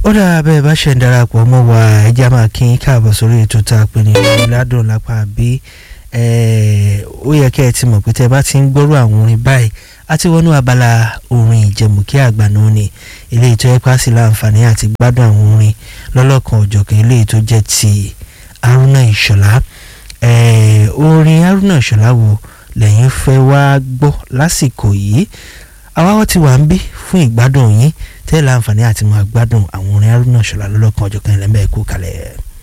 ó dára bẹ́ẹ̀ bá ṣe ń darapọ̀ mọ́ wa ẹja máa kí n káàbọ̀ sórí ètò tá a pè ní ìládùn lápá bí ó yẹ kẹ́ ẹ ti mọ̀ pé tẹ́ ẹ bá ti ń gbọ́rọ̀ àwọn orin báyìí a ti wọnú abala orin ìjẹ̀mùkí àgbà náà ni eléyìí tó yẹ pàṣẹ láǹfààní àti gbádùn àwọn orin lọ́lọ́kan òjọ̀kan eléyìí tó jẹ́ ti Haruna Ìṣọ̀lá orin Haruna Ìṣọ̀lá wo lẹ́yìn fẹ́ wá gbọ́ lásìkò yìí àwa wọ́n ti wà ń bí fún ìgbádùn yín tẹ́ láǹfààní àti máa gbádùn àwọn orin Haruna Ìṣọ̀lá lọ́lọ́kan ọ̀jọ̀kan ẹlẹ́mẹ̀ẹ́kú kalẹ̀.